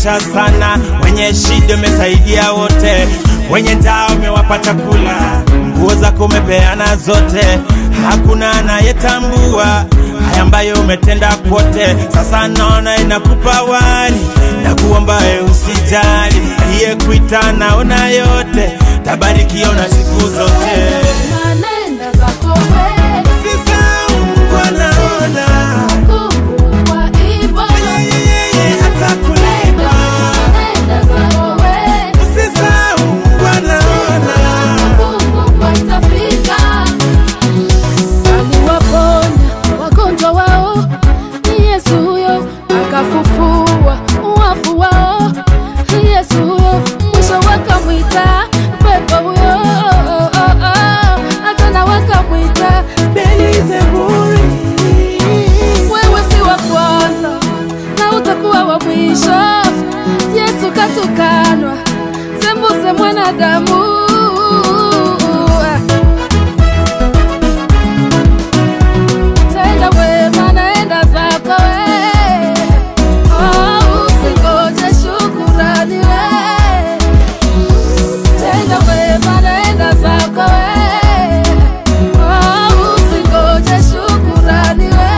umewawezesha sana, wenye shida umesaidia wote, wenye njaa umewapa chakula, nguo zako umepeana zote, hakuna anayetambua haya ambayo umetenda kwote. Sasa naona inakupa wali na kuomba we usijali, iye kuita naona yote, tabarikiwa na siku zote. Nanenda zako wewe, Usisahau Mungu anaona, kumbukwa ipo. yeye atakulipa. Nanenda zako wewe, Usisahau Mungu anaona. kumbukwa itafika. Aliwaponya wagonjwa wao, ni Yesu huyo, akafufua wafu wao, ni Yesu huyo, mwisho wakamwita pepo huyo, hata wakamwita Beelzebuli. Wewe si wa kwanza na utakuwa wa mwisho. Yesu katukanwa, sembuse mwanadamu. Tenda wema, naenda zako we. Oh, usingoje shukurani we. Tenda wema, naenda zako we. Oh, usingoje shukurani we.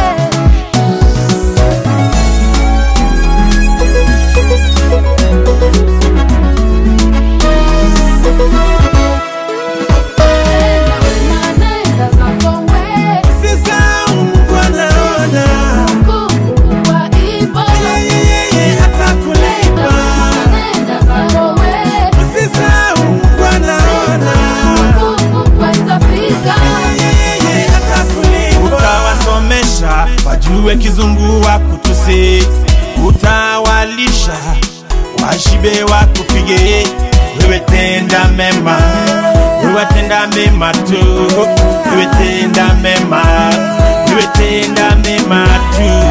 Naenda zako we. Usisahau Mungu anaona, Kumbukwa ipo. yeye atakulipa. Naenda zako we. Usisahau Mungu anaona, Kumbukwa itafika. yeye atakulipa. Utawasomesha wajue kizungu wakutusi, utawalisha washibe wakupige. Wewe tenda mema, wewe tenda mema tu, wewe tenda mema, wewe tenda mema tu.